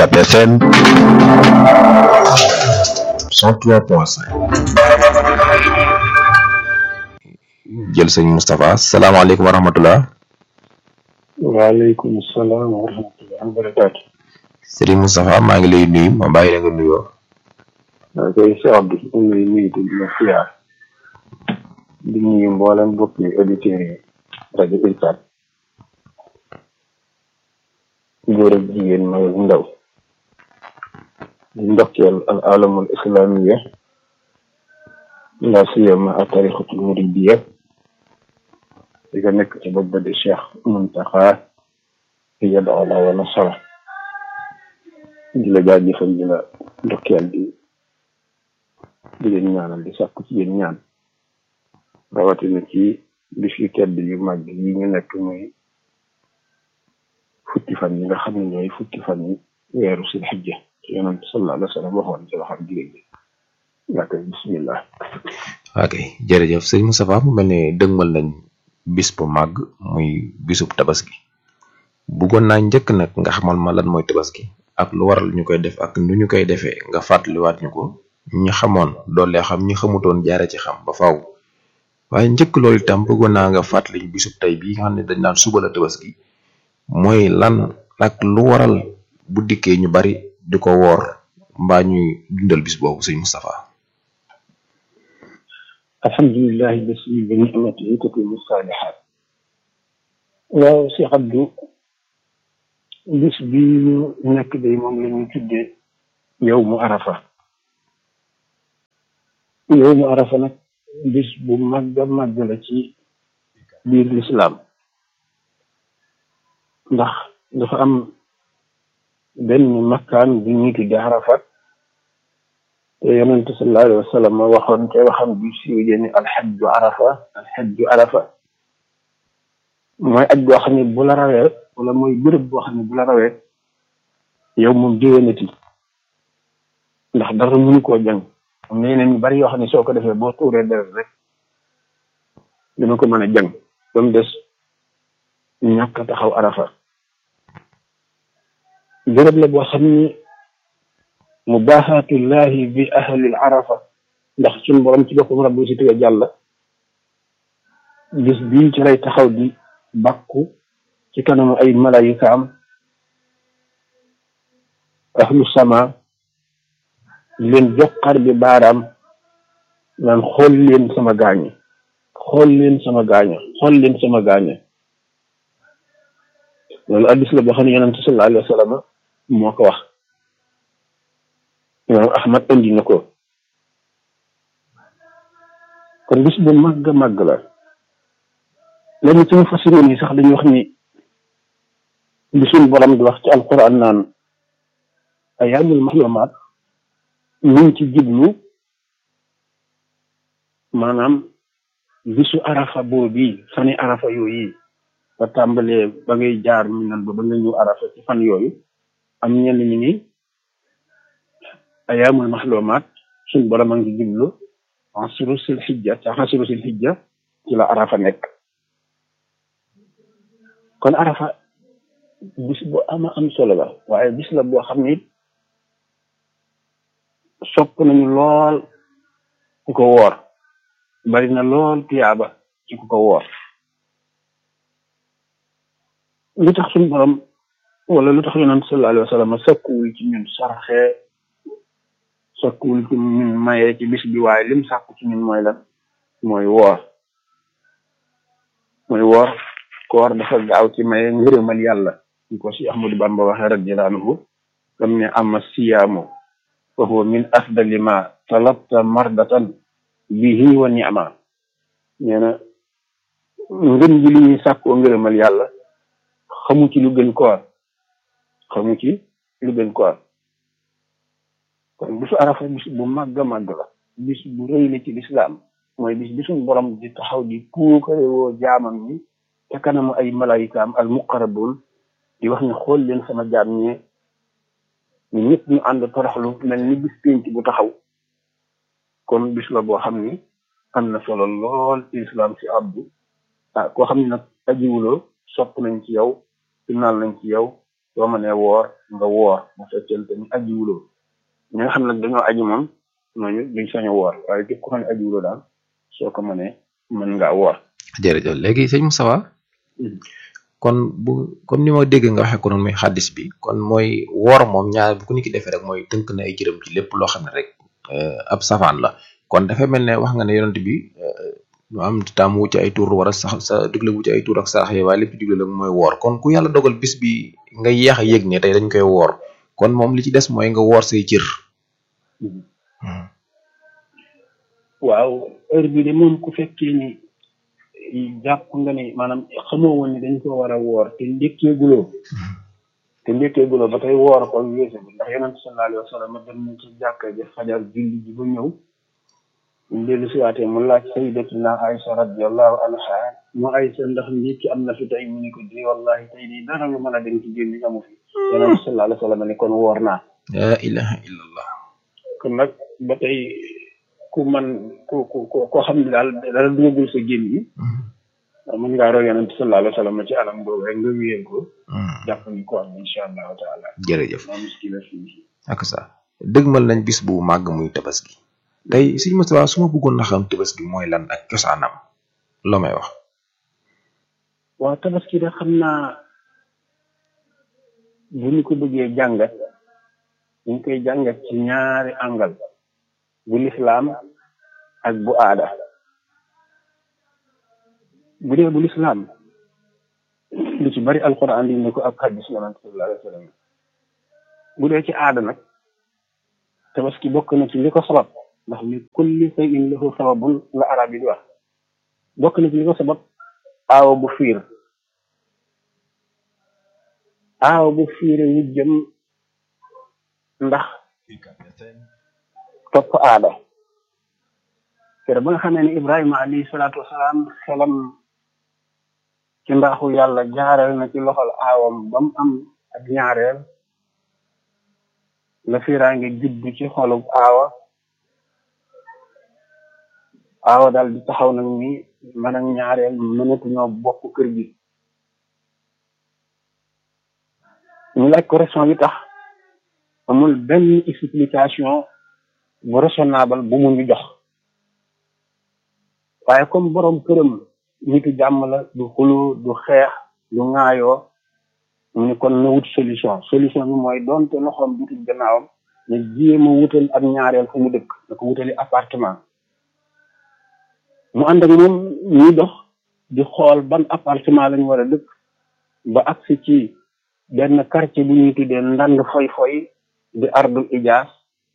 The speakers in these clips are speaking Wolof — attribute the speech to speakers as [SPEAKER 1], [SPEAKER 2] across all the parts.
[SPEAKER 1] UCAB FM 103.5 jël sëñ Moustapha salaamaaleykum wa rahmatullah
[SPEAKER 2] waaleykum salaam wa rahmatulah wa barakaatu.
[SPEAKER 1] Serigne Moustapha maa ngi lay nuyu ma bàyyi la nga nuyoo
[SPEAKER 2] maa ngi koy Cheikh Abdou ñu ngi lay nuyu te di la siyaar di nuyu mboolem mbokki auditeurs yi rajo UCAB góor ak jigéen mag ak ndaw di ndokkeel al alamul islamiya la siyama a tarixatul muridiya di ko nekk ci bopp ba di Cheikh Muntaxa yada ala wa nasara di la jaajëfal di la ndokkeel di di leen ñaanal di sàkku ci yéen ñaan rawatina ci bis yu tedd yu mag yi ñu nekk muy fukki fan yi nga xam ne ñooy fukki fan yi weeru sil xijja ci yonent sallallahu alayhi wa sallam waxoon ci waxam jigéen ji nga koy bismillah
[SPEAKER 1] ok jërëjëf sëñ Moustapha mu mel ne dëgmal nañ bis bu màgg muy bisub tabaski bëggoon naa njëkk nag nga xamal ma lan mooy tabaski ak lu waral ñu koy def ak nu ñu koy defee nga fàttaliwaat ñu ko ñi xamoon doole xam ñi xamutoon jaare ci xam ba faaw waaye njëkk loolu itam bëggoon naa nga fàttali ñu bisub tey bii nga xam ne dañ naan suba la tabaski mooy lan ak lu waral bu dikkee ñu bari di ko woor mbaa ñuy dundal bis boobu sëñ Moustapha
[SPEAKER 2] alhamdulilahi basi bi nicmatihi tatimu saalihaat waaw Cheikh Abdou bis bi ñu nekk day moom la ñuy tuddee yow mu arafa yow mu arafa nag bis bu màgg a màgg la ci biir lislaam ndax dafa am benn makkaan bu ñuy tudde arafa te yonente sallallahu alayhi wa sallam waxoon te waxam bi siiw jëni alxajju arafa alxajju arafa mooy aj boo xam ne bu la rawee wala mooy bërëb boo xam ne bu la rawee yow moom déwénati ndax dara mënu koo jàng am na yeneen yu bari yoo xam ne soo ko defee boo tuuree deret rek dina ko mën a jàng ba mu des ñàkk a taxaw arafa bërëb la boo xam ni mubaaxaatullahi bi ahlil arafa ndax suñu borom ci boppam rabbi si tëga jàll bis bii ci lay taxaw di bàkku ci kanamu ay malayikaam ahlu sama leen joxar bi baaraam naan xool leen sama gaañe xool leen sama gaañe xool leen sama gaañe loolu addis la boo xam ne yonente sallallahu alayhi wa sallam moo ko wax imam ahmad indi na ko kon bis bu màgg màgg la lenn ci mufassiroon yi sax dañuy wax ni li suñ borom di wax ci alquran naan ayaamul mahlumaat ñu ngi ci jublu maanaam bisu arafa boobu fani arafa yooyu ba tàmbalee ba ngay jaar mi nan ba ba nga ñëw arafa ci fan yooyu am ñenn ñi ni ayaamul mahlumaat suñ borom a ngi jublu xasiru sil xijja ca xasiru sil xijja ci la arafa nekk kon arafa bis bu ama am solo la waaye bis la boo xam ni sopp nañu lool ku ko woor bari na lool tiyaaba ci ku ko woor lu tax suñu borom wala lu tax yonent sallallahu alayhi wa sallam sakkuwul ci ñun sarxe sakkuwul ci ñun maye ci bis bi waaye lim sàkku ci ñun mooy lan mooy woor mooy woor koor dafa gaaw ci maye ngërëmal yàlla ñu ko si Ahmadu Bamba waxee radiyallahu anhu dam ne ama siyaamu fa huwa min afdali ma talabta mardatan bihi wa ni'ma nee na ngën ji li ñuy sàkkoo ngërëmal yàlla xamu ci lu gën koor xamu ci lu gën koor kon bisu arafa bis bu màgg a màgg la bis bu rëy la ci lislaam mooy bis bi suñ borom di taxaw di puukare woo jaamam ñi te kanamu ay malayikaam al muqarrabun di wax ne xool leen sama jaam ñee ñu ñëpp ñu ànd toroxlu mel ni bis pénc bu taxaw kon bis la boo xam ni am na solo lool ci islam si abdu ah koo xam ne nag ajiwuloo sopp nañ ci yow sunnaal nañ ci yow soo mënee woor nga woor bu fekkente ni aji wuloo ñi nga xam nag dañoo aji moom ñooñu duñ sañ a woor waaye képp ko xam ne aji wuloo daal soo ko mënee mën ngaa woor
[SPEAKER 1] jërëjëf léegi sëñ Moustapha kon bu comme ni ma dégg nga waxee ko noonu muy xaddis bi kon mooy woor moom ñaar bu ko nit ki defee rek mooy tënk na ay jërëm ci lépp loo xam ne rek ab safaan la kon dafa mel ne wax nga ne yonent bi lu am tam wu ci ay tur war a sax sa digle wu ci ay tur ak sarax yi waaye lépp digle la mooy woor kon ku yàlla dogal bis bi nga yeex a yëg ne tey dañ koy woor kon moom li ci des mooy nga woor say cër.
[SPEAKER 2] waaw heure bi de moom ku fekkee ni jàpp nga ni maanaam xamoo woon ni dañ ko war a woor te ndékkee guloo te ndékkee guloo ba tey woor ko weesu bi ndax yonent sallallahu alayhi wa sallam dem na ci jàkka ji fajar julli ji ba ñëw ñu dellu si waatee mu laaj sayyidatuna Aïcha radiyallahu anha mu Aïcha ndax ndékki am na fi tey mu ne ko di wallahi tey di dara lu mën a dem ci génn amu fi yonent sallallahu alayhi wa sallam ni kon woor naa
[SPEAKER 1] la ilaha illallah
[SPEAKER 2] kon nag ba tey ku man ku ku koo xam ne daal dara dugagul sa génn yi mën ngaa roy yonent sallallahu alayhi wa sallam ci anam boobu rek nga wéyal ko jàpp ni ko am insha allahu taala
[SPEAKER 1] jërëjëf
[SPEAKER 2] maa muskila fii
[SPEAKER 1] ak sa dëgmal nañ bis bu màgg muy tabaski tey sëñ Moustapha su ma bëggoon na xam tabaski mooy lan ak cosaanam loo may wax
[SPEAKER 2] waaw tabaski de xam naa bu ñu ko bëggee jàngat ñu koy jàngat ci ñaari angal bu lislaam ak bu aada bu dee bu lislaam lu ci bari alquran li ne ko ak hadis yonent sallallahu alayhi wa sallam bu dee ci aada nag tabaski bokk na ci li ko sabab ndax li kulli shay'in lahu sababun la arab yi di wax bokk na ci li ko sabab aawa bu fiir aawa bu fiire wu jëm ndax topp aada kere ba nga xamee ne ibrahima alayhi salaatu wasalaam xelam ci mbaaxu yàlla jaareel na ci loxol aawam ba mu am ak ñaareel la fiiraange judd ci xolub aawa aawa daal di taxaw nag ni man ak ñaareel mënatu ñoo bokk kër gi ñu laaj ko raison yi tax amul benn explication bu raisonnable bu mu ñu jox waaye comme borom këram nitu jàmm la du xulu du xeex du ŋaayoo mu ne kon na wut solution solution bi mooy doonte loxoom dutul gannaawam ne jéem a wutal ak ñaareel fu mu dëkk da ko wutali appartement mu ànd ak moom ñuy dox di xool ban appartement lañu war a dëkk ba agsi ci benn quartier bu ñuy tuddee ndand foy foy di ardul ijaas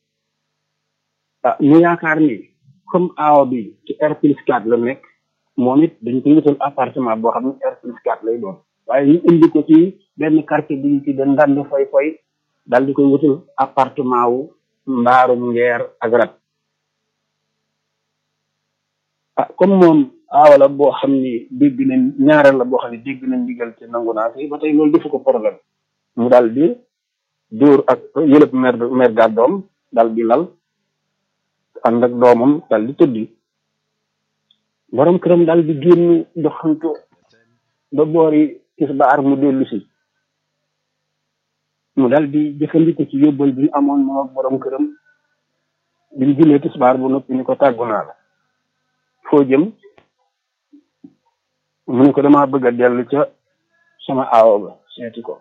[SPEAKER 2] ah ñu yaakaar ni comme aawa bi ci R plus 4 la nekk moom it dañ koy wutal appartement boo xam ne R plus 4 lay doon waaye ñu indi ko ci benn quartier bu ñu tuddee ndand foy foy daal di koy wutal appartement wu mbaarum ngeer ak rat ah comme moom aawa la boo xam ni dégg nañ ñaareel la boo xam ne dégg nañ ndigal ci nangu naa fi ba tey loolu defu ko problème mu daal di dóor ak yëlëb mer mer gàddoom daal di lal ànd ak doomam daal di tëddi borom këram daal di génn doxantu ba boori tisbaar mu dellu si mu daal di jëfandiku ci yóbbal bi ñu amoon moom ak borom këram bi ñu jullee tisbaar bu noppi ni ko tàggu naa la foo jëm mu ne ko damaa bëgg a dellu ca sama aawo ba seeti ko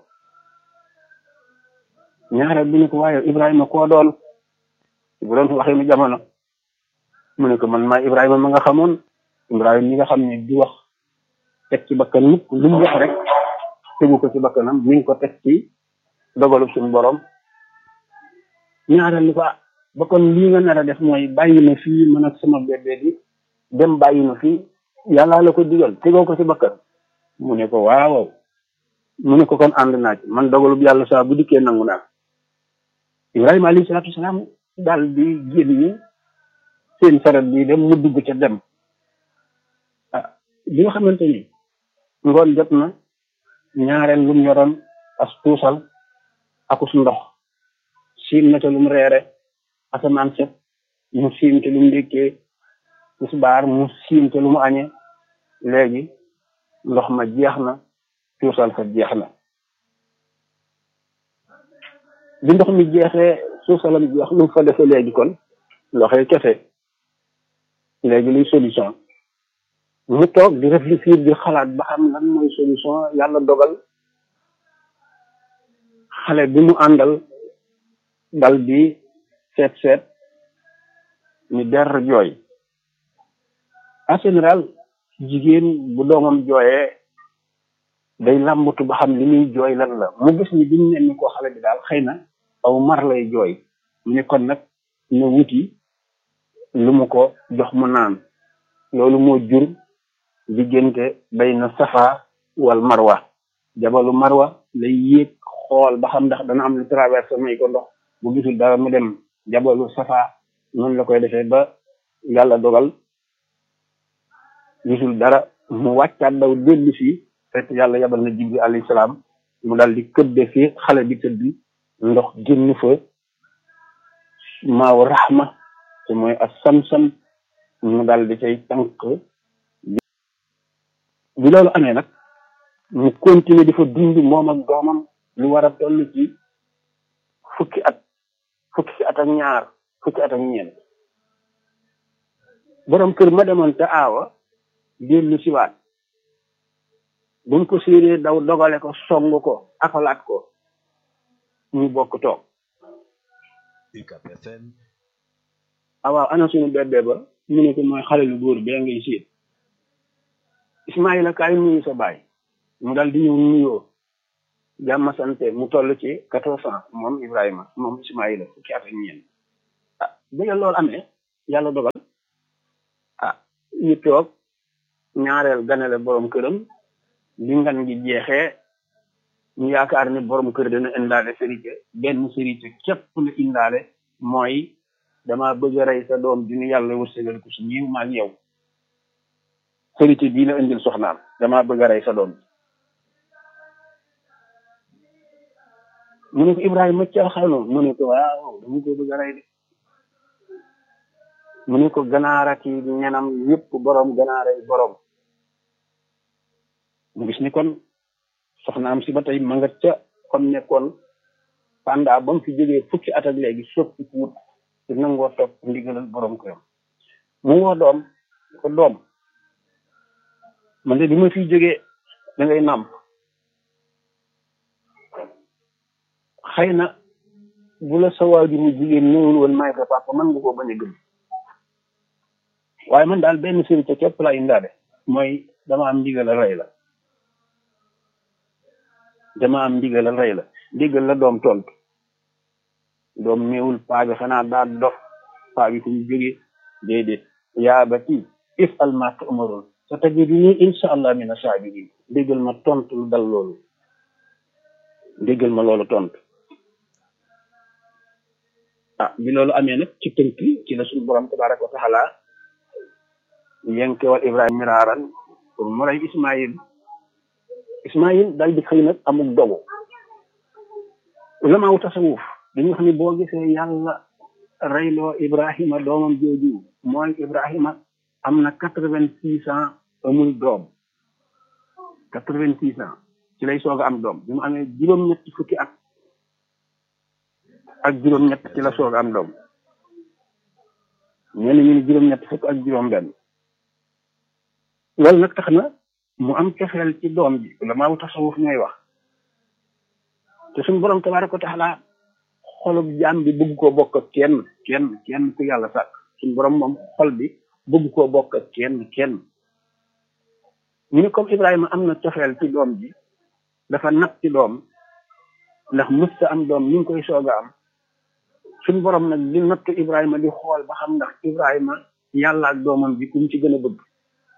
[SPEAKER 2] ñaareel bi ne ko waaye Ibrahima koo doon bu doon waxee mu jamono mu ne ko man maa Ibrahima ma nga xamoon Ibrahima mi nga xam ne di wax teg ci bakkan mukk lu mu wax rek tegu ko ci bakkanam mi ngi ko teg ci dogalu suñu borom ñaareel ni ko ah ba kon lii nga nar a def mooy bàyyi na fii man ak sama bébé bi dem bàyyi na fii yàlla la ko digal tegoo ko ci bakkan mu ne ko waaw mu ne ko kon ànd naa ci man dogalub yàlla saa bu dikkee nangu naa Ibrahima alayhi salaatu wasalaam daal di génn seen saret bi dem mu dugg ca dem ah bi nga xamante ni ngoon jot na ñaareel lu mu yoroon as tuusal akus ndox siim na ca lu mu reere asamaan set mu siim te lu mu ndékkee tisbaar mu siim te lu mu añee léegi ndox ma jeex na tuusal fa jeex na bi ndox mi jeexee suuf salam jeex lu mu fa defee léegi kon loxoy kese léegi luy solution mu toog di réfléchir di xalaat ba xam lan mooy solution yàlla dogal xale bi mu àndal dal di seet seet ni der jooy en général jigéen bu doomam jooyee day làmbatu ba xam li muy jooy lan la mu gis ni bimu ne ni ko xale bi daal xëy na aw mar lay jooy mu ne kon nag na wuti lu mu ko jox mu naan loolu moo jur diggante bayna safa wal marwa jabalu marwa lay yéeg xool ba xam ndax dana am lu traversé may ko ndox bu gisul dara mu dem jabalu safa noonu la koy defee ba yàlla dogal gisul dara mu wàccaat daw dellu si fekk yàlla yabal na jibril alayhi salaam mu dal di këdde fi xale bi tëdd ndox génn fa maaw raxma te mooy ak sam-sam mu dal di cay tànk bi loolu amee nag mu continuer di fa dund moom ak doomam lu war a toll ci fukki at fukki at ak ñaar fukki at ak ñeent borom kër ma demoon te aawa dellu siwaat bu mu ko séenee daw dogale ko song ko akalaat ko ñu bokk toog awaaw ana suñu bébé ba mu ne ko mooy xale lu góor bee ngay séet Ismaïla kaay nuyu sa baay mu dal di ñëw nuyoo jàmm sante mu toll ci quatorze ans moom Ibrahima moom Ismaïla fukki at ak ñeent ah bi loolu amee yàlla dogal ah ñu toog ñaareel ganale borom këram bi ngan gi jeexee ñu yaakaar ni borom kër dana indaale sérité benn sérité képp la indaale mooy dama bëgg a rey sa doom di ni yàlla wërsëgal ko si ñiw maag yow sérité bii la indil soxnaam dama bëgg a rey sa doom mu ne ko Ibrahima caaxaanoo mu ne ko waaw dama ko bëgg a rey de mu ne ko ganaarati ñenam yëpp borom ganaaray borom mu gis ni kon soxnaam si ba tey ma nga ca comme nekkoon panda ba mu fi jógee fukki at ak léegi soppi ku wut te nangoo topp ndigalal borom këram mu woo doom ko doom man de bi ma fiy jógee da ngay nàmp xëy na bu la sa waajur mu jigéen ñëwul woon may ko papa man nga koo bañ a gëm waaye man daal benn sérité képp laa indaale mooy dama am ndigalal rey la dama am ndigalal rey la ndigal la doom tontu doom néewul paa bi xanaa daal dof paa bi fu mu jógee déedéet yaa bati if al ma tu'marun sa tajiduni insha allah mina sabirin déggal ma tontu lu dal loolu déggal ma loolu tontu ah bi loolu amee nag ci tënk ci la suñu borom tabaraka wa taala yenkewal ibrahima miraaran pour mu rey ismaïl ismaïl dal di xëy nag amul dogu ulamaawu tasawuf dañu wax ni boo gisee yàlla reyloo ibrahima doomam jooju mooy ibrahima am na quatre vingt six ans amul doom quatre vingt six ans ci lay soog a am doom bi mu amee juróom-ñetti fukki at ak juróom-ñett ci la soog a am doom ñenn ñu ni juróom-ñett fukk ak juróom-benn loolu nag tax na mu am cofeel ci doom ji la maa tasawuf ñooy wax te suñu borom tabaaraka wa taala xolub jaam bi bëgg koo bokk ak kenn kenn kenn ku yàlla sàkk suñu borom moom xol bi bëgg koo bokk ak kenn kenn ñu ni comme Ibrahima am na cofeel ci doom ji dafa nag ci doom ndax mësta am doom ñu ngi koy soog a am suñu borom nag di nattu Ibrahima di xool ba xam ndax Ibrahima yàlla ak doomam bi ku mu ci gën a bëgg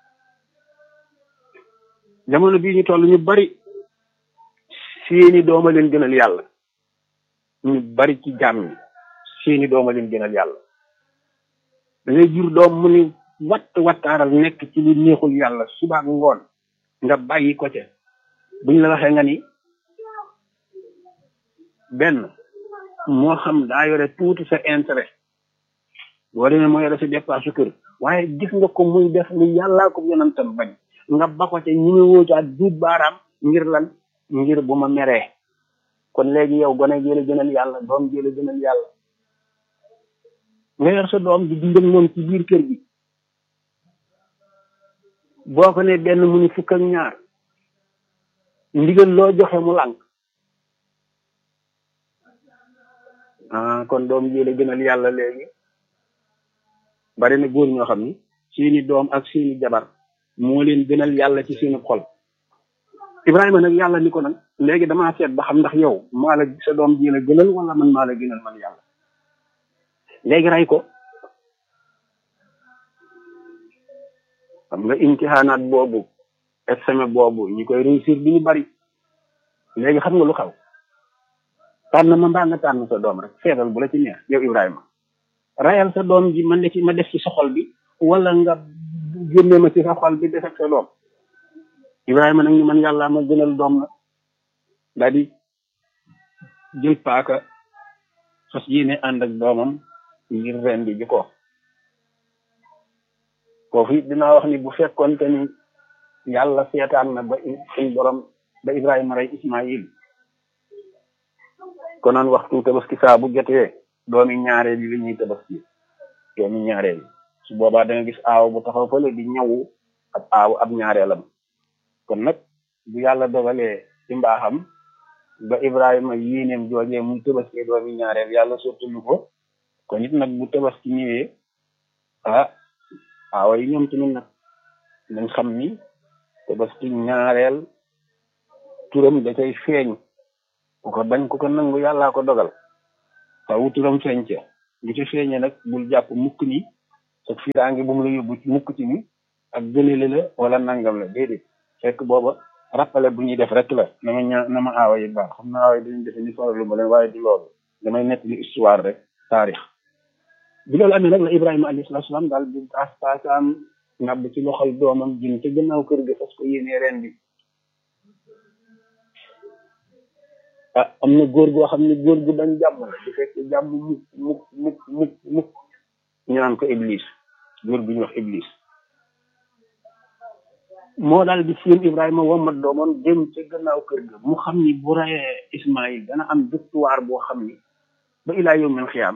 [SPEAKER 2] jamono bii ñu toll ñu bari seeni dooma leen gënal yàlla ñu bari ci jàmm ñi seeni dooma leen gënal yàlla da ngay jur doom mu ni watt wattaaral nekk ci lu neexul yàlla subaak ngoon nga bàyyi ko ca buñ la waxee nga ni benn moo xam daa yore tuuti sa intérêt boo demee moo yore sa dépense su kër waaye gis nga ko muy def lu yàllaa ko yonantam bañ nga ba ko ca ñi mu wóocaat duut baaraam ngir lan ngir bu ma meree kon léegi yow gone gi la gënal yàlla doom ji la gënal yàlla nga yor sa doom di dundal moom ci biir kër gi boo ko ne benn mu ni fukk ak ñaar ndigal loo joxe mu lànk ah kon doom ji la gënal yàlla léegi bari na góor ñoo xam ni seeni doom ak seeni jabar moo leen gënal yàlla ci seeni xol Ibrahima nag yàlla ni ko nag léegi damaa seet ba xam ndax yow maa la sa doom ji la gënal wala man maa la gënal man yàlla léegi rey ko xam nga imtixaanaat boobu examen boobu ñi koy réussir bi ñu bari léegi xam nga lu xaw tànn ma mbaa nga tànn sa doom rek seetal bu la ci neex yow Ibrahima rayal sa doom ji man ci ma def ci sa xol bi wala nga génne ma ci sa xol bi def ak sa doom Ibrahima nag ni man yàlla ma gënal doom la daal di jël paaka fas yéene ànd ak doomam ngir ren di ji ko foofu it dinaa wax ni bu fekkoon te ni yàlla seetaan na ba suñ borom ba Ibrahima rey Ismaïl konoon waxtu tabaski saa bu jotee doomi ñaareel yi la ñuy tabaski doomi ñaareel yi su boobaa da nga gis aaw bu taxaw fële di ñawu ab aaw ab ñaareelam kon nag bu yàlla dogalee ci mbaaxam ba Ibrahima yéeneem joojee muy tabaski doomi ñaareel yàlla sottalu ko kon it nag bu tabaski ñëwee ah aawa yi ñoom tamit nag nañ xam ni tabaski ñaareel turam da cay feeñ ku ko bañ ku ko nangu yàllaa ko dogal fawu turam feeñ ca bu ca feeñee nag bul jàpp mukk ni sa fiiraange bu mu la yóbbu mukk ci ni ak gënale la wala nangam la déedéet fekk booba rappelé bu ñuy def rek la na ma ñaa na ma aawa yi baax xam na aawa yi dañuy defe ni soxla ma leen waaye du loolu damay nett li histoire rek taarix bi loolu amee nag la Ibrahima alayhi salaatu salaam daal di taas taasaam ngàbb ci loxol doomam jëm ca gannaaw kër ga fas ko yéenee ren bi ah am na góor goo xam ne góor gu dañ jàmm la di fekk jàmm mukk mukk mukk mukk mukk ñu naan ko Iblis góor gu ñu wax Iblis moo daal di seen Ibrahima womat doomam jëm ca gannaaw kër ga mu xam ni bu rayee Ismaïl dana am victoire boo xam ni ba ilaa yawmil xiyaam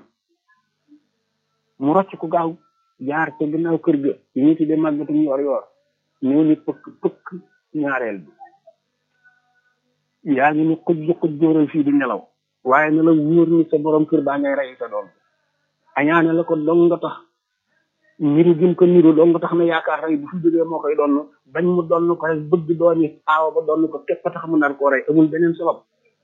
[SPEAKER 2] mu rocc ko gaaw jaar ca gannaaw kër ga yi ñu tuddee màggatum yor yor ñëw ni pëkk pëkk ñaareel bi yaa ngi ni xuj xuj jóoral fii di nelaw waaye na la wóor ni sa borom kër baa ngay rey sa doom añaane la ko dong nga tax niru gim ko niru dong nga tax na yaakaar rey bu fi jógee moo koy doon bañ mu doon ko rek bëgg dooni aawa ba doon ko képp tax mu nar koo rey amul beneen sabab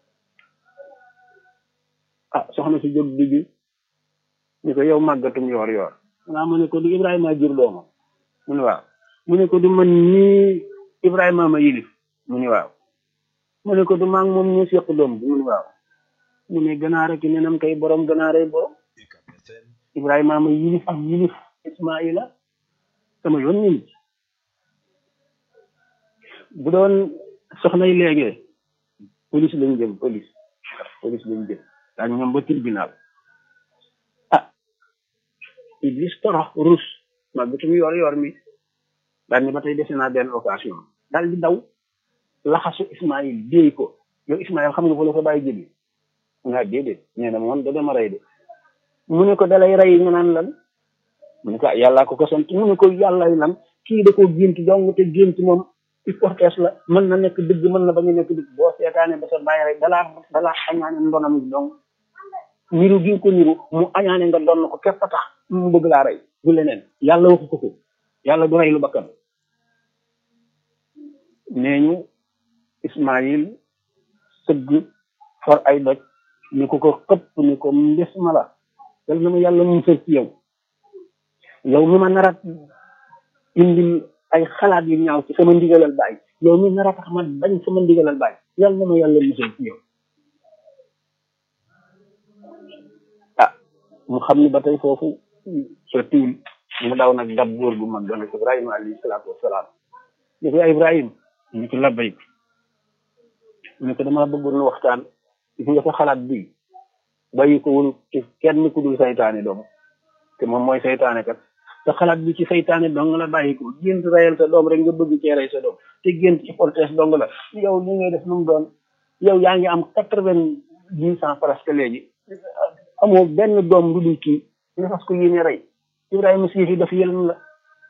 [SPEAKER 2] ah soxna si jóg digg ni ko yow màggatum yoor yoor xanaa mu ne ko du Ibrahima jur doomam mu ne waaw mu ne ko du man ñii Ibrahima ma yilif mu ne waaw mu ne ko du maa ngi moom ñu seq doom bi mu ne waaw mu ne ganaar ak nenam kay borom ganaaree borom Ibrahima ma yilif ak yilif Ismaila sama yoon ñu ngi bu doon soxna yi léegi police lañ jëm police police lañ jëm daañu ñoom ba tribunal ah Iblis torox rus ma bitum yor yor mi daal ni ba tey dese naa benn occasion daal di daw laxasu Ismaïl déey ko yow Ismaïl xam nga fa la ko bàyyi jëbi nga déedéet nee na moom da dama rey de mu ne ko dalay rey nga naan lan mu ne ko yàllaa ko ko sant mu ne ko yàllay lan kii da ko gént dong te gént moom hypothèse la mën na nekk dëgg mën na bañ a nekk dëgg boo seetaane ba sa bàyyi rek dalaa dalaa añaane ndonam gi dong niru gi nga ko niru mu añaane nga doon ko képp tax mu bëgg laa rey du leneen yàlla waxu ko ko yàlla du rey lu bakkan nee ñu Ismaïl sëgg for ay doj ni ko ko xëpp ni ko mbes ma la yal na ma yàlla musal ci yow yow mi ma narat indil ay xalaat yu ñaaw ci sama ndigalal baay yow mi nara tax ma bañ sama ndigalal baay yal na ma yàlla musal ci yow ah mu xam ni ba tey foofu sa tiwul mu daw nag dab góor gu mag doon Ibrahima alayhi salaatu wasalaam ni ko Ibrahim ni ko labbayk ni ko dama bëggoon nu waxtaan gis nga sa xalaat bi bàyyi ko wul ci kenn ku dul saytaane doom te moom mooy saytaane kat sa xalaat bi ci saytaane dong la bàyyi ko gént reyal sa doom rek nga bëgg cee rey sa doom te gént ci poltees dong la yow li ngay def nu mu doon yow yaa ngi am quatre vingt dix ans presque léegi amoo benn doom lu dul kii nga fas ko yéene rey Ibrahima siif yi dafa yëlan la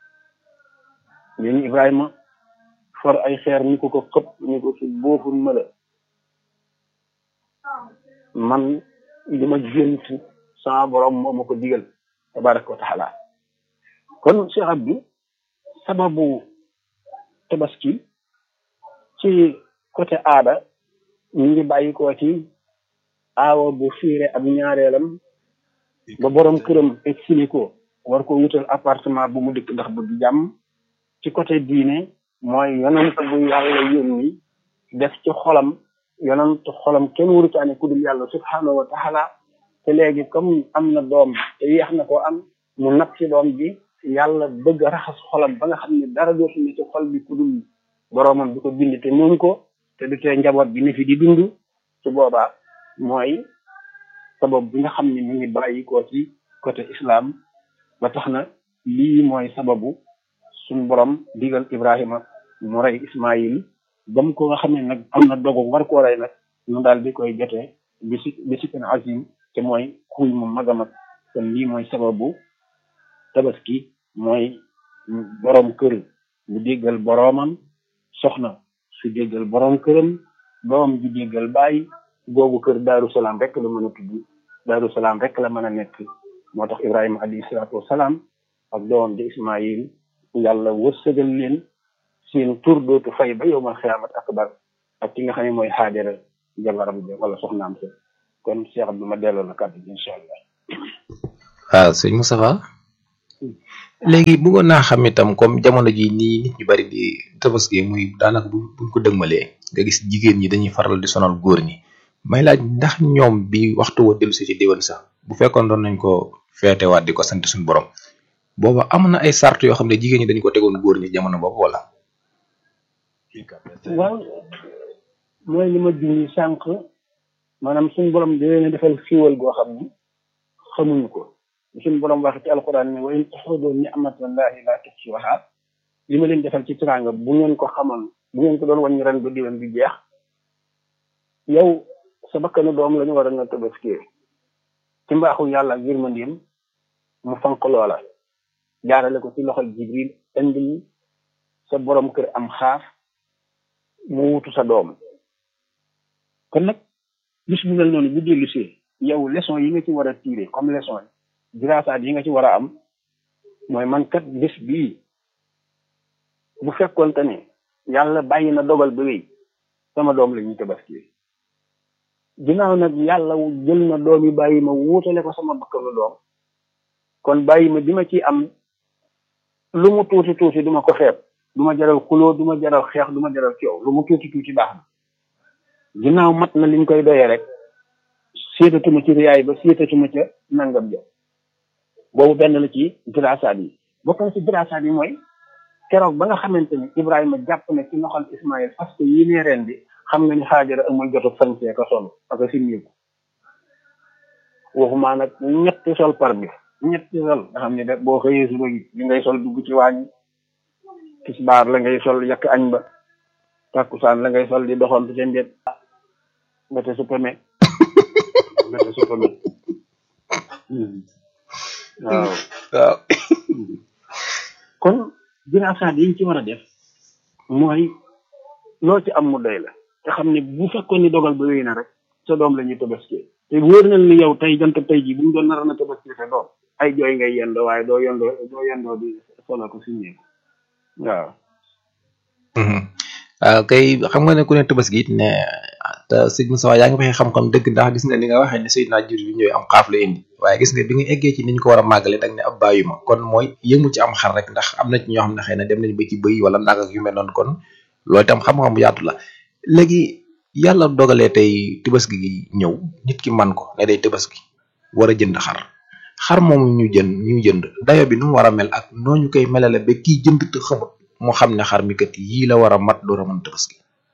[SPEAKER 2] léegi Ibrahima for ay xeer ni ko ko xëpp ni ko ci booful ma la man li ma gént sama borom moo ma ko digal tabaraka wa taala kon Cheikh Abdou sababu tabaski ci côté aada ñu ngi bàyyi ko ci aawa bu fiire ab ñaareelam ba borom këram exilé ko war ko wutal appartement bu mu dëkk ndax bëgg jàmm ci côté diine mooy yonent bu yàlla yónni def ci xolam yonent xolam kenn warutaane ku dul yàlla subhanahu wa taala te léegi comme am na doom te yeex na koo am mu nag ci doom bi yàlla bëgg a raxas xolam ba nga xam ne dara dootu ne ci xol bi ku dul boroomam bi ko bind te noonu ko te du tee njaboot bi ne fi di dund su boobaa mooy sabab bi nga xam ne mi ngi bàyyi ko ci côté islam ba tax na lii mooy sababu suñ borom digal Ibrahima mu rey Ismaïl ba mu ko nga xam ne nag am na dogu war koo rey nag ñu daal di koy jotee bisi bisikin azim te mooy xuy mu mag a mag kon lii mooy sababu tabaski mooy borom kër bu déggal boroomam soxna su déggal borom këram doom ji déggal bàyyi boobu kër daaru salaam rek la mën a tudd daaru salaam rek la mën a nekk moo tax Ibrahima alayhi salaatu wasalaam ak doomam di Ismaïl yàlla wërsëgal leen seen tur dootu fay ba yow ma xiyaamat akbar ak ki nga xam ne mooy xaajara jabaram ja wala soxnaam sa kon Cheikh Abdou ma delloo la kàddu gi incha allah.
[SPEAKER 1] waaw sëñ Moustapha léegi bëggoon naa xam itam comme jamono ji nii nit ñu bari di tabaski muy daanaka bu buñ ko dëgmalee nga gis jigéen ñi dañuy faral di sonal góor ñi may laaj ndax ñoom bi waxtu wa dellu si ci déwén sax bu fekkoon doon nañ ko feetewaat di ko sant suñu borom booba am na ay sart yoo xam ne jigéen ñi dañu ko tegoon góor ñi jamono boobu wala.
[SPEAKER 2] waaw mooy li ma junj sànq maanaam suñu borom da leen a defal xiiwal goo xam ni xamuñu ko suñu borom wax ci alquran ne wa in taxudu ni'matallahi la tuhsuha li ma leen defal ci teraanga bu ngeen ko xamoon bu ngeen ko doon wàññi ren ba diwen bi jeex yow sa bakkanu doom la ñu war a nga tabaskee ci mbaaxu yàlla ak yërmandeem mu fanq loola jaarale ko ci loxol jibril indil sa borom kër am xaaf mu wutu sa doom kon nag bis bu mel noonu bu dellu see yow leçon yi nga ci war a tirer comme leçon yi diraasaat yi nga ci war a am mooy man kat bés bii bu fekkoonte ne yàlla bàyyi na dogal ba wéy sama doom la ñuy tabaski ginnaaw nag yàlla jël na doom yi bàyyi ma wuutale ko sama bakkanu doom kon bàyyi ma bi ma ci am lu mu tuuti tuuti duma ko xeeb du ma jaral xuloo du ma jaral xeex du ma jaral coow lu mu tuuti tuuti baax na ginnaaw mat na liñ koy doyee rek séetatuma ci riyaay ba séetatuma ca nangam ja boobu benn la ci diraasaat yi bokk na ci diraasaat yi mooy keroog ba nga xamante ni Ibrahima jàpp na ci loxol Ismaïl parce que yi nee ren bi xam nga ni xaajara amul jotu sañsee ko sol ak a simmiku waxumaa nag ñetti sol par bi ñetti sol nga xam ne de boo xëyee suba gi li ngay sol dugg ci waañ tisbaar la ngay sol yàq añ ba takkusaan la ngay sol di doxantu ca mbet mbete su peme mbete su peme waaw
[SPEAKER 1] waaw
[SPEAKER 2] kon diraasaat yi ñu ci war a def mooy loo ci am mu doy la te xam ne bu fekkoon ni dogal ba wéy na rek sa doom la ñuy tabaski te wóor na ni yow tey jant tey ji bu ñu doon nar na tabaski sa doom ay jooy ngay yendoo waaye doo yendoo doo yendoo di solo ko si néeg waaw
[SPEAKER 1] waaw kay xam nga ne ku ne tabaski it ne te sëñ Moussa yaa ngi waxee xam-xam dëgg ndax gis nga ni nga waxee ne Seydina Jibril bi ñëwee am xaaf la indi waaye gis nga bi nga eggee ci ni ñu ko war a màggale dag ne ab bàyyu ma kon mooy yëngu ci am xar rek ndax am na ci ñoo xam ne xëy na dem nañ ba ci bëy wala nag ak yu mel noonu kon loolu itam xam-xam bu yaatu la léegi yàlla dogalee tey tabaski gi ñëw nit ki man ko ne day tabaski war a jënd xar xar moomu ñu jënd ñu jënd dayo bi nu mu war a mel ak noo ñu koy melale ba kii jënd te xamut mu xam ne xar mi kat yii la war a mat door a mën tabaski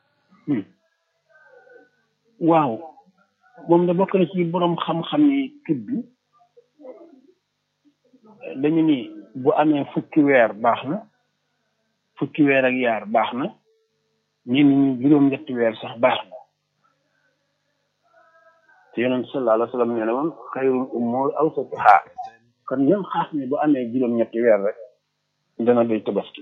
[SPEAKER 2] waaw moom da bokk na ci borom xam-xam yi tudd dañu ni bu amee fukki weer baax na fukki weer ak yaar baax na ñenn ñi juróom-ñetti weer sax baax na te yonent sallallahu alayhi wa sallam nee na woon xayrul umur awsatuha kon ñoom xaas mi bu amee juróom-ñetti weer rek dana doy tabaski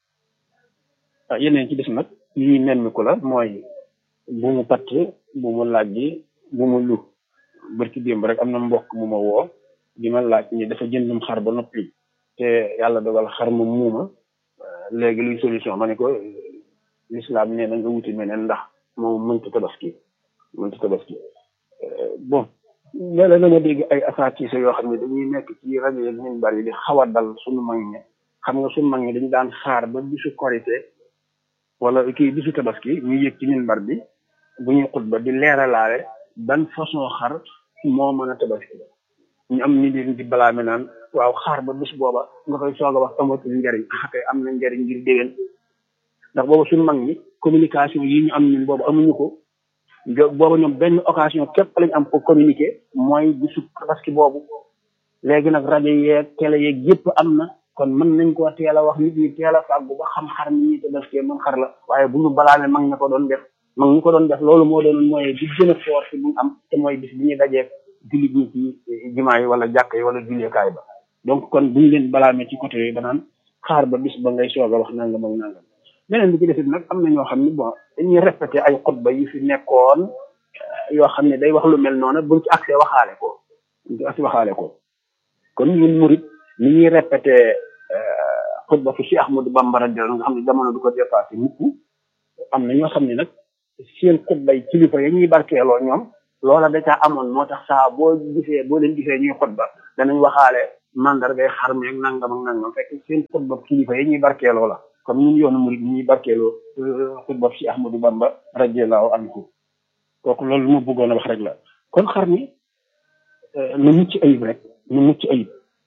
[SPEAKER 2] ah yeneen ci des nag lii nemmiku la mooy bu mu patt bu mu lajji bu mu lu barki démb rek am na mbokk mu ma woo di ma laaj ni dafa jëndum xar ba noppi te yàlla dogal xar ma muuma léegi luy solution ma ne ko l'islam nee na nga wuti meneen ndax moom mënta tabaski mënta tabaski bon léeg-léeg dama dégg ay asaatiisa yoo xam ne dañuy nekk ci rajo yeeg ñun bari di xaw a dal suñu mag ñi xam nga suñu mag ñi dañu daan xaar ba bisu korité wala kii bisu tabaski ñu yëg ci minbar bi bu ñuy xutba di leeralaale ban façon xar moo mën a tabaski ñu am ni leen di balaame naan waaw xaar ba bis booba nga koy soog a wax amatul njariñ ah kay am na njariñ ngir déwén ndax booba suñu mag ñi communication yi ñu am ñun boobu amuñu ko booba ñoom benn occasion képp lañ am pour communiquer mooy bisu tabaski boobu léegi nag rajo yeeg télé yeeg yëpp am na kon mën nañ koo teel a wax nit ñi teel a fàggu ba xam xar mi ñuy tabaskee mën xar la waaye bu ñu balaame mag ña ko doon def mag ñi ko doon def loolu moo doon mooy bi gën a fort si bu ñu am te mooy bis bi ñuy dajee jullit ñi ci jumaa yi wala jàkk yi wala julleekaay ba donc kon buñu leen balaame ci côté yooyu banaan xaar ba bis ba ngay soog a wax nangam ak nangam beneen bi ci desit nag am na ñoo xam ne bon dañuy répété ay xutba yi fi nekkoon yoo xam ne day wax lu mel noonu buñ ci accès waxaale ko buñ ci accès waxaale ko kon ñun murit ni ñuy répété xutba fi si Ahmadou Bamba radiyallahu nga xam ne jamono du ko dépassé mukk am na ñoo xam ne nag seen xutbay kilifa ya ñuy barkeeloo ñoom loola da caa amoon moo tax saa boo gisee boo leen gisee ñuy xutba danañ waxaale mandargay xar mi ak nangam ak nangam fekk seen xutba kilifa ya ñuy barkeeloo la comme ñun yoonu murid ni ñuy barkeeloo xutba si Ahmadou Bamba radiyallahu anhu kooku loolu lu ma bëggoon a wax rek la kon xar mi na mucc ayib rek na mucc ayib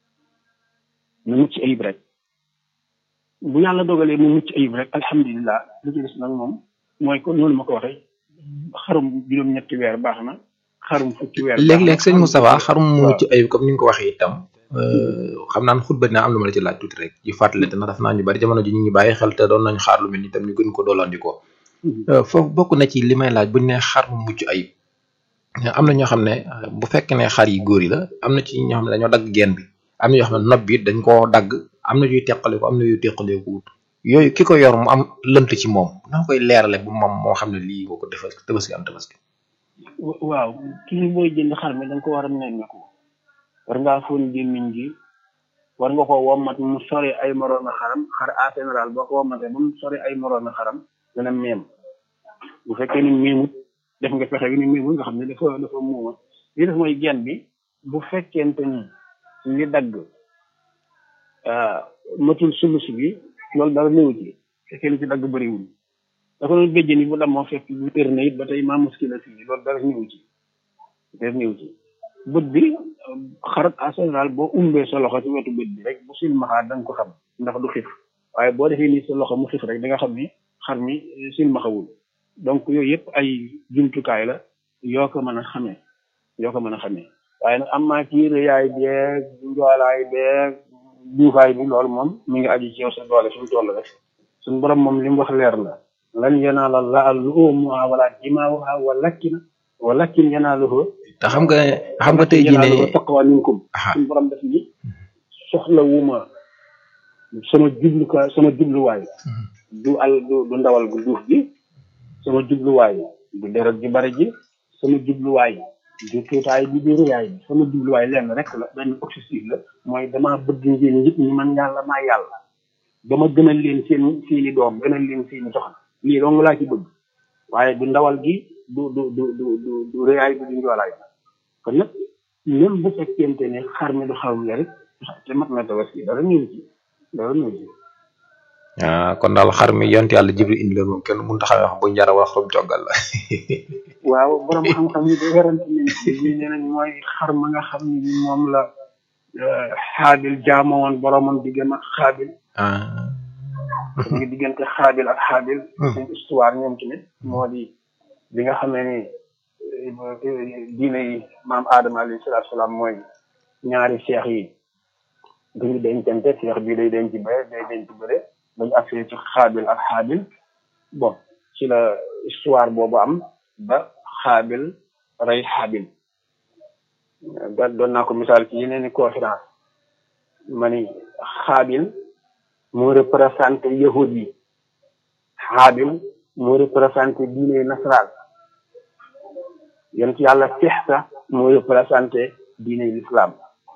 [SPEAKER 2] na mucc ayib rek bu yàlla dogalee mu mucc ayib rek alhamdulilah li ci des nag moom mooy kon noonu ma ko waxee xarum juróom-ñetti weer baax na xarum fukki weer.
[SPEAKER 1] léeg-léeg sëñ Moustapha xarum mu mucc ayib comme ni nga ko waxee itam. xam naan xutba dina am lu ma la ci laaj tuuti rek ci fàttali te ndax daf naa ñu bari jamono ji ñu ngi bàyyi xel te doon nañ xaar lu mel ni tam ñu gën ko doolandikoo foofu bokk na ci li may laaj buñ ne xar mu mucc ayib am na ñoo xam ne bu fekkee ne xar yi góor yi la am na ci ñoo xam ne dañoo dagg geen bi am na ñoo xam ne nopp bi dañ koo dagg am na yuy teqale ko am na yuy teqalee ko wut yooyu ki ko yor mu am lënt ci moom na koy leerale bu moom moo xam ne lii boo ko defal tabaski am tabaski
[SPEAKER 2] waaw kii booy jënd xar mi da nga ko war a nemmeeku war ngaa fóon gémmiñ gi war nga ko wommat mu sori ay moroom xaram xar en général boo ko wommatee ba mu sori ay moroom xaram dana meem bu fekkee ni meemut def nga fexe bi ni meemut nga xam ne dafa dafa muuma li def mooy genn bi bu fekkente ni li dagg matul sulus bi loolu dara néew ci fekkee li ci dagg bëriwul dafa doon béjjën yi bu dam moo fekk bu tër na it ba tey maa muskila fii loolu dara néew ci dara néew ci bët bi xarat en général boo umbee sa loxo ci wetu bët bi rek bu silmaxaa da nga ko xam ndax du xif waaye boo defee nii sa loxo mu xif rek da nga xam ni xar mi silmaxawul donc yooyu yëpp ay jumtukaay la yoo ko mën a xamee yoo ko mën a xamee waaye nag am maa ci rëyaay beeg njoolaay beeg duufaay bi loolu moom mi ngi aju ci yow sa doole suñu toll rek suñu borom moom li mu wax leer la lan yanaala llaaha luhuumuhaa wala dimaa'uhaa walakin walakin yanaaluhu
[SPEAKER 1] te xam nga xam nga tey jii ne
[SPEAKER 2] taqwa minkum suñu borom def ni soxla wuma sama jublukaay sama jubluwaay du al du du ndawal gu duuf gi sama jubluwaay du deret ji bari ji sama jubluwaay du tuutaay bi di rëyaay bi sama jubluwaay lenn rek la benn objectif la mooy damaa bëgg ngeen nit ñi man yàlla maa yàlla dama gënal leen seen seeni doom gënal leen seeni soxna lii dong laa ci bëgg waaye du ndawal gi du du du du du du rëyaay bi du njoolaay bi kon nag même bu fekkente ne xar mi du xaw la rek te mat na tabaski dara ñëw ci dara ñëw ci
[SPEAKER 1] ah kon daal xar mi yont yàlla jibril indi leen moom kenn mënut a xamee wax bu njara wax rum joggal la
[SPEAKER 2] waaw borom xam-xam yi da werante nañ ci ñi nee nañ mooy xar ma nga xam ne moom la xaabil jaama woon boromam diggam ak xaabil ñu ngi diggante xaabil ak xaabil seen histoire ñoom tamit moo di bi nga xamee ni diine yi maam aadama alayhi salaatu salaam mooy ñaari seex yi duñu dencante seex bii day denc bëre day denc bëre bañu agsee ci xaabil ak xaabil bon ci la histoire boobu am ba xaabil rey xaabil da doon naa ko misaal ci yeneen i conférence ma ni xaabil moo représenté yahud yi xaabil moo représenté diine nasaraan yonent yàlla fexsa moo représenté diine l'islam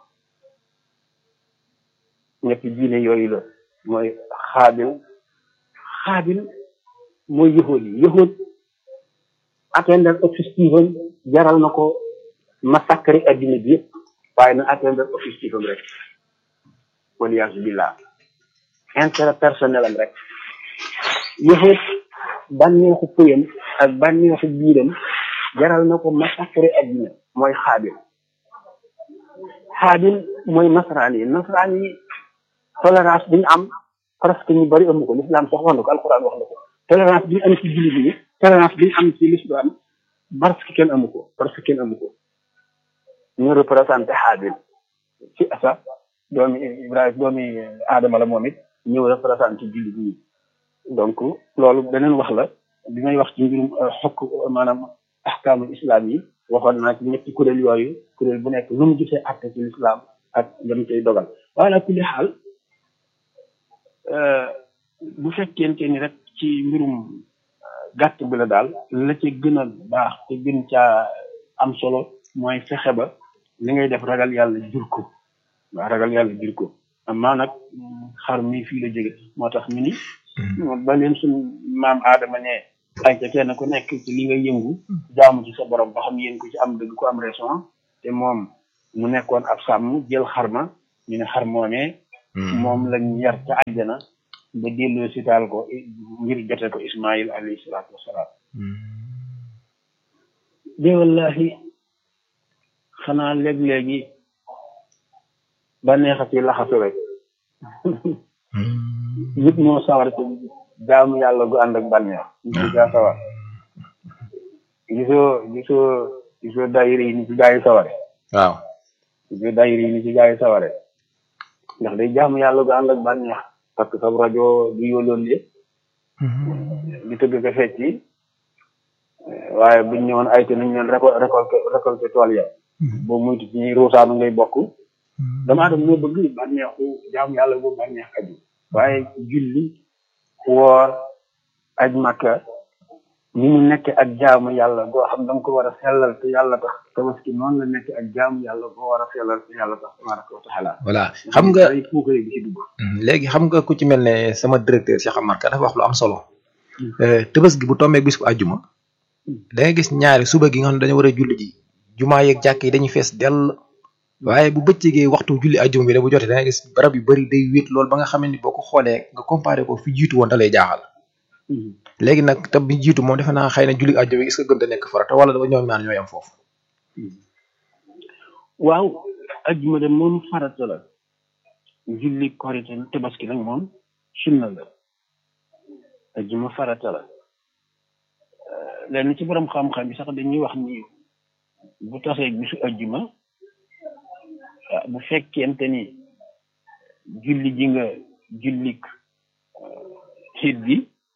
[SPEAKER 2] ñetti diine yooyu la mooy xaabil xaabil mooy yahud yi yahud atteindre objectif am jaral na ko massacre addina bi yëpp waaye na atteindre objectif am rek waliyaasu billah intérêt personnel am rek yahud bànneexu pëyam ak bànneexu biiram jaral na ko massacre addina mooy xaabil xaabil mooy nasaraan yi nasaraan yi tolérance bi ñu am presque ñu bari amu ko l'islam sax wax na ko alquran wax na ko tolérance bi ñu am ci jullit yi tolérance bi ñu am ci l'islam parce que kenn amu ko parce que kenn amu ko ñu représenté xaabil ci asa doomi ibrahima doomi aadama la moom it ñëw représenté jullit ñi donc loolu beneen wax la bi may wax ci mbirum xokk maanaam ahkaamul islam yi waxoon naa ci ñetti kuréel yooyu kuréel bu nekk lu mu gisee àtte ci l'islam ak dam koy dogal waaye nag kulli xaal bu fekkente ni rek ci mbirum gàtt bi la daal la ca gën a baax te gën caa am solo mooy fexe ba li ngay def ragal yàlla jur ko waaw ragal yàlla jur ko amaa nag xar mi fii la jóge moo tax ñu ni ba leen suñ maam aadama ne ay ca kenn ku nekk ci li nga yëngu jaamu ci sa borom ba xam yéen ko ci am dëgg ko am raison te moom mu nekkoon ab sàmm jël xarma ñu ne xar moomee moom lañ yar ca àjjana ba delloo si taal ko ngir jote ko ismail alayhi salaatu wasalaam de wallahi xanaa léeg-léegi ba neexati laxasu rek nit moo sawar ci jaamu yàlla gu ànd ak bànneex nit ci gaa sawar gisoo gisoo gisoo daayira yi ni ci gaa yi saware
[SPEAKER 1] waaw
[SPEAKER 2] gisoo daayira yi ni ci gaa yi saware ndax day jaamu yàlla gu ànd ak bànneex parce que sab rajo du yooloon li di tëgg ko fecci waaye buñ ñëwoon ay te nañ leen récolté récolté tool ya boo muytu ci ñuy ruusaanu ngay bokk damaa dem moo bëgg bànneexu jaamu yàlla bu bànneex aju waaye julli woor aj makka ni mu nekk ak jaamu yàlla boo xam da nga ko war a sellal te yàlla tax tabaski noonu la nekk ak jaamu yàlla boo war a sellal te yàlla tax tabaraka wa taala
[SPEAKER 1] voilà xam nga
[SPEAKER 2] ay puukare bi ci dugg
[SPEAKER 1] léegi xam nga ku ci mel ne sama directeur Cheikh Amar Ka dafa wax lu am solo tabaski bu tombee bis bu àjjuma da nga gis ñaari suba gi nga xam ne dañu war a julli ji jumaa yeeg jàkk yi dañuy fees dell waaye bu bëccëgee waxtu julli àjjuma bi da bu jotee da nga gis barab yu bari day wéet loolu ba nga xam ne boo ko xoolee nga comparé ko fi jiitu woon da lay jaaxal léegi nag te bi jiitu moom defe naa xëy na julli àjjuma est-ce que gën a nekk farata wala dafa ñoom ñaar ñooy am foofu
[SPEAKER 2] waaw ajjuma de moom farata la julli korite tabaski nag moom sunna la ajjuma farata la lenn ci borom xam-xam bi sax dañuy wax ni bu tasee bisu ajjuma bu fekkente ni julli ji nga jullik xiit bi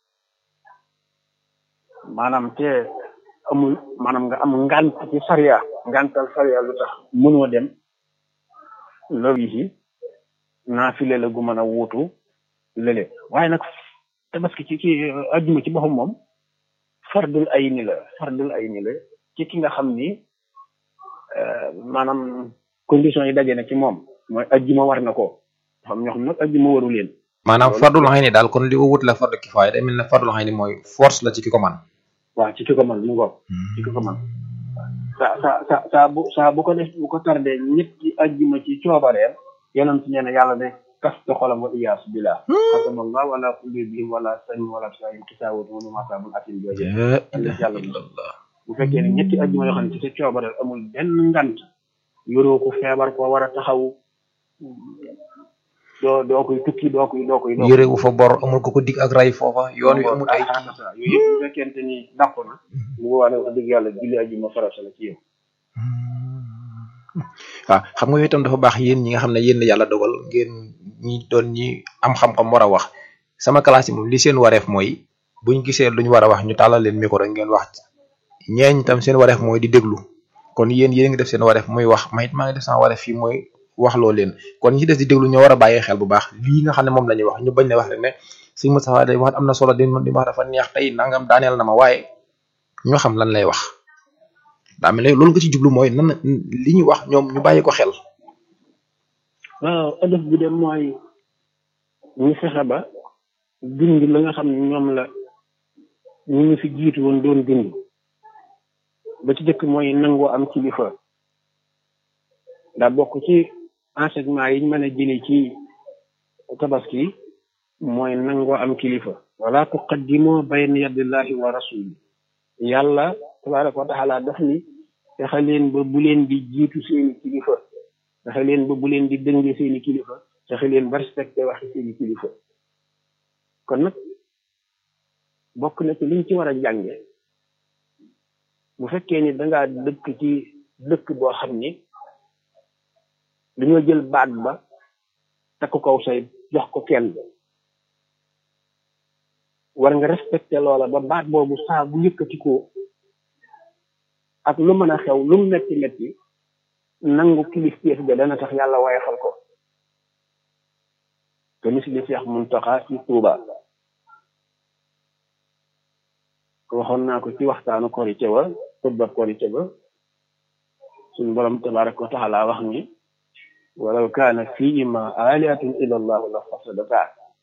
[SPEAKER 2] maanaam te amul maanaam nga am ngant ci sariya ngantal sariya lu tax mënoo dem loolu yi naafile la gu mën a wuutu lële waaye nag tabaski ci ci ajjuma ci boppam moom fardul ay ni la fardul ay ni la ci ki nga xam ni maanaam condition yi daje na ci moom mooy ajjuma war na ko xam ñoo xam nag ajjuma waru leen
[SPEAKER 1] maanaam fardul xëy ni daal kon li ko wut la fardu kifaaya day mel ne fardul xëy ni mooy force la ci ki ko man
[SPEAKER 2] waaw ci ki ko man mu ngoog ci ki ko man sa sa sa saa bu saa bu ko def bu ko tardé ñetti ajjuma ci coobareem yonent nee na yàlla de kas te xolam wa iyaas billah xatama allah wala qulubihim wala samin wala sayin kisaawat wala masaabun atin jooje yàlla bu fekkee ne ñetti ajjuma yoo xam ne ci sa coobareel amul benn ngant yoroo ko feebar ko war a taxaw doo doo koy tukki doo koy doo koy
[SPEAKER 1] yëre wu fa bor amul ko ko dig ak ray foofa yoon wi amul ay
[SPEAKER 2] yooyu yëpp bu fekkente ni dàqu na bu boobaa nag wax dëgg yàlla julli ajjuma farata la ci yow
[SPEAKER 1] waaw xam nga itam dafa baax yéen ñi nga xam ne yéen yàlla dogal ngeen ñi doon ñi am xam-xam war a wax sama classe yi moom li seen wareef mooy buñ gisee luñ war a wax ñu tàllal leen micro rek ngeen wax ñeeñ tam seen wareef mooy di déglu kon yéen yéen ngi def seen wareef muy wax mayit maa ngi def sama wareef fii mooy wax loo leen kon ñi des di déglu ñoo war a bàyyi xel bu baax lii nga xam ne moom la ñuy wax ñu bañ ne wax rek ne sëñ Moustapha day wax am na solo di di wax dafa neex tey nangam daaneel na ma waaye ñoo xam lan lay wax daa mel ne loolu nga ci jublu mooy nan li ñuy wax ñoom ñu bàyyi ko xel.
[SPEAKER 2] waaw ëllëg bi de mooy ñu fexe ba dund la nga xam ne ñoom la ñu ñu fi jiitu woon doon dund ba ci jëkk mooy nangoo am kilifa daa bokk ci enseignement yi ñu mën a jëlee ci tabaski mooy nangoo am kilifa wala tuqaddimu bayna yadillahi wa rasuli yàlla tabaraka wa taala daf ni fexe leen ba bu leen di jiitu seeni kilifa fexe leen ba bu leen di dënge seeni kilifa fexe leen ba respecté waxi seeni kilifa kon nag bokk na ci liñ ci war a jànge bu fekkee ni dangaa dëkk ci dëkk boo xam ni dañoo jël baat ba takk kaw say jox ko kenn war nga respecté loola ba baat boobu saa bu yëkkati ko ak lu mën a xew lu mu metti metti nangu kilifteef ga dana tax yàlla wayefal ko te misli Cheikh Muntaxa ci Tuuba waxoon naa ko ci waxtaanu korite wa xutba korite ba suñu borom tabaraka wa taala wax ni walaw kaana fiihima aalihatun illa allahu la fasadata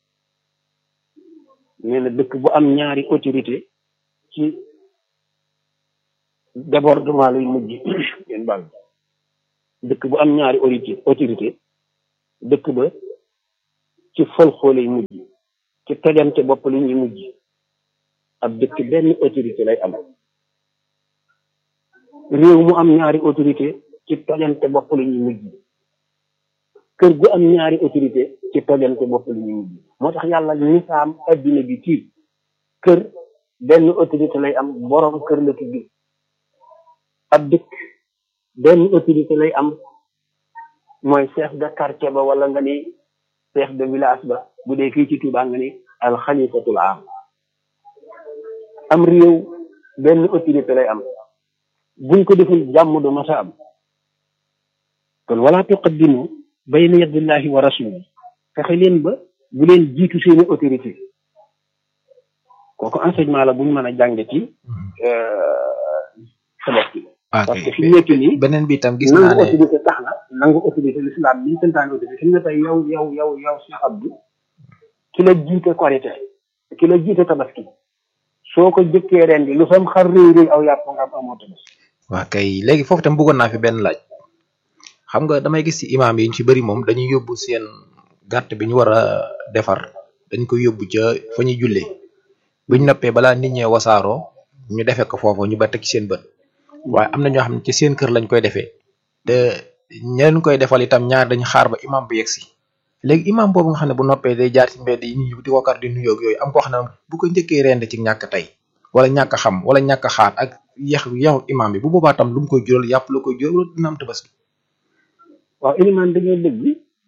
[SPEAKER 2] nee na dëkk bu am ñaari autorité ci débordement lay mujj ngeen bal dëkk bu am ñaari autorité autorité dëkk ba ci folxoo lay mujj ci tojante bopp li ñuy mujj ab dëkk benn autorité lay am réew mu am ñaari autorité ci tojante bopp li ñuy mujj kër gu am ñaari autorité ci tojante bopp li ñuy mujj moo tax yàlla nisaam adduna bi ci kër benn autorité lay am borom kër la tudd ab dëkk benn autorité lay am mooy chef de quartier ba wala nga ni chef de village ba bu dee fii ci Touba nga ni alxalifatul am am réew benn autorité lay am buñ ko deful jàmm du masa am kon wala tuqaddimu bayna yadillahi wa rasuli fexe leen ba bu leen jiitu seeni autorité kooku enseignement la buñ mën a jànge ci tabaski parce que fi nekk nii
[SPEAKER 1] beneen bi itam gis naa
[SPEAKER 2] nangu
[SPEAKER 1] ne
[SPEAKER 2] autorité tax na nangu autorité l'islam bi ñu santaane autorité fi mu ne tey yow yow yow yow Cheikh Abdou ki la jiite korité ki la jiite tabaski soo ko jëkkee ren di lu sam xar réy réy aw yàpp nga am amoo tabaski
[SPEAKER 1] waa kay léegi foofu tam bëggoon naa fi benn laaj xam nga damay gis ci imaam yi ñu ci bëri moom dañuy yóbbu seen gàtt bi ñu war a defar dañ koy yóbbu ca fa ñuy jullee buñ noppee balaa nit ñee wasaaroo ñu defee ko foofu ñu ba teg ci seen bët waaye am na ñoo xam ne ci seen kër lañ koy defee te ñeneen koy defal itam ñaar dañu xaar ba imaam bu yegsi léegi imaam boobu nga xam ne bu noppee day jaar ci mbedd yi ñu di ko kar di nuyoo ak yooyu am koo xam ne bu ko njëkkee rend ci ñàkk tey wala ñàkk xam wala ñàkk xaar ak yeex yeexu imaam bi bu boobaa tam lu mu koy jural yàpp la koy jural wala dina am tabaski
[SPEAKER 2] waaw ilimaan dañoo dëgg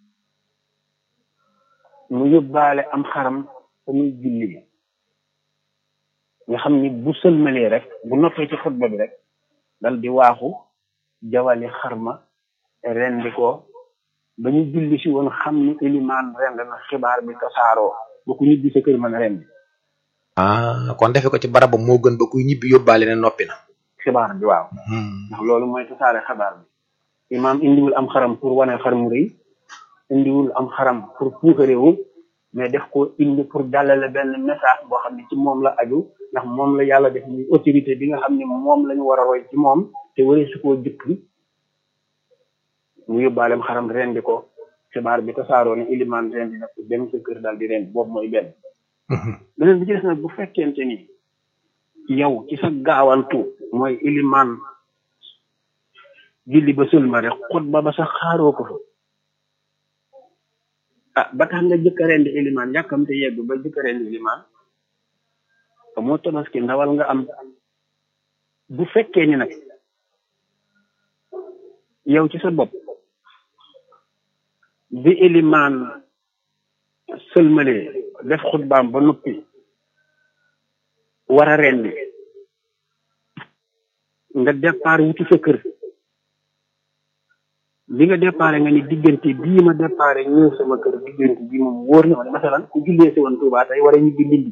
[SPEAKER 2] mu yóbbaale am xaram fa muy julli nga xam ni bu sëlmalee rek bu noppee ci xutba bi rek dal di waaxu jawali xarma rendi ko ba ñu julli si woon xam ni ilimaan rend na xibaar bi tasaaroo ba ku ñibbi sa kër mën a rendi
[SPEAKER 1] ah kon defe ko ci barabam moo gën ba kuy ñibbi yóbbaale ne noppi na
[SPEAKER 2] xibaar bi waaw ndax loolu mooy tasaare xabaar bi imaam indiwul am xaram pour wane xar mu rëy indiwul am xaram pour puukarewu mais def ko indi pour jàllale benn message boo xam ne ci moom la aju ndax moom la yàlla def muy autorité bi nga xam ne moom la ñu war a roy ci moom te waree su koo jëkk mu yóbbaaleem xaram rendi ko xibaar bi tasaaroo ne ilimaan rendi na ko dem sa kër daal di rendi boobu mooy benn beneen bi ci des nag bu fekkente ni yow ci sa gaawantu mooy ilimaan julli ba sëlma rek xutba ba sax xaaroo ko fa ah ba tax nga jëkk a rendi ilimaan yàkkamte yegg ba jëkk a rendi ilimaan te moo tabaski ndawal nga am bu fekkee ni nag yow ci sa bopp bi ilimaan sëlmalee def xutbaam ba noppi war a rendi nga départ wuti sa kër li nga déparé nga ni diggante bii ma déparé ñëw sama kër diggante bii moom wóor na ma ne masalan ku jullee si woon Touba tey war a ñibbi Ndindi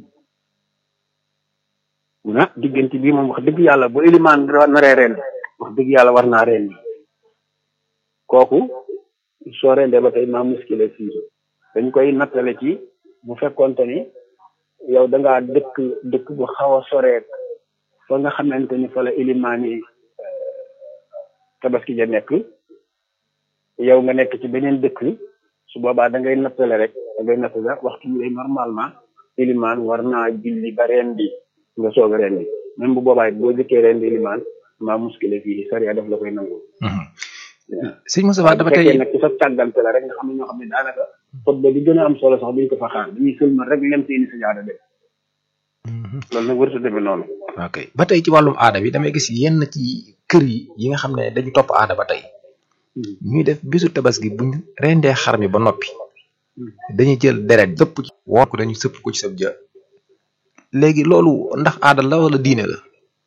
[SPEAKER 2] mu ne diggante bii moom wax dëgg yàlla bu élimaan naree ren wax dëgg yàlla war naa ren kooku soo rendee ba tey maa muskile fii dañ koy nattale ci bu fekkonte ni yow da ngaa dëkk dëkk bu xaw a soreek fa nga xamante ni fa la élimaan yi tabaski ja nekk yow nga nekk ci beneen dëkk su boobaa da ngay nattale rek da ngay nattale waxtu bi normalement ilimaan war naa julli ba ren bi nga soog a ren bi même bu boobaa it boo jëkkee ren bi ilimaan maa muskile fii sariya daf la koy nangu.
[SPEAKER 1] sëñ Moustapha dafa tey
[SPEAKER 2] nag ci sa tàggante la rek nga xam ne ñoo xam ne daanaka xutba bi gën a am solo sax duñ ko fa xaar dañuy sëlmal rek lem seeni sajaada dem loolu nag warut a demee noonu.
[SPEAKER 1] ok ba tey ci wàllum aada bi damay gis yenn ci kër yi yi nga xam ne dañu topp aada ba tey. ñuy def bisu tabaski buñ rendee xar mi ba noppi dañuy jël deret sëpp ci woor ko dañu sëpp ko ci sab jë léegi loolu ndax aada la wala diine la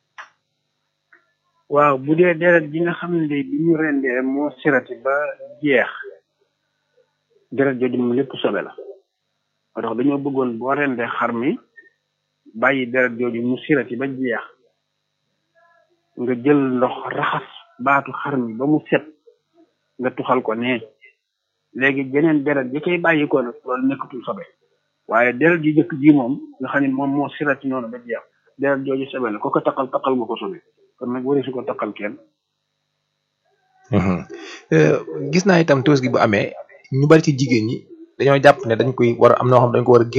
[SPEAKER 2] waaw bu dee deret ji nga xam ne bi ñu rendee moo sirati ba jeex deret jooju moom lépp sobe la moo tax dañoo bëggoon boo rendee xar mi bàyyi deret jooju mu sirati ba jeex nga jël ndox raxas baatu xar mi ba mu set nga tuxal ko ne léegi jeneen deret ji koy bàyyi ko nag loolu nekkatul sobe waaye deret ji jëkk ji moom nga xam ne moom moo sirati noonu ba jeex deret jooju sobe la ko ko taqal taqal nga ko sobe kon nag wari su ko taqal kenn
[SPEAKER 1] gis naa itam tabaski bu amee ñu bari ci jigéen ñi dañoo jàpp ne dañ koy war a am noo xam dañ ko war a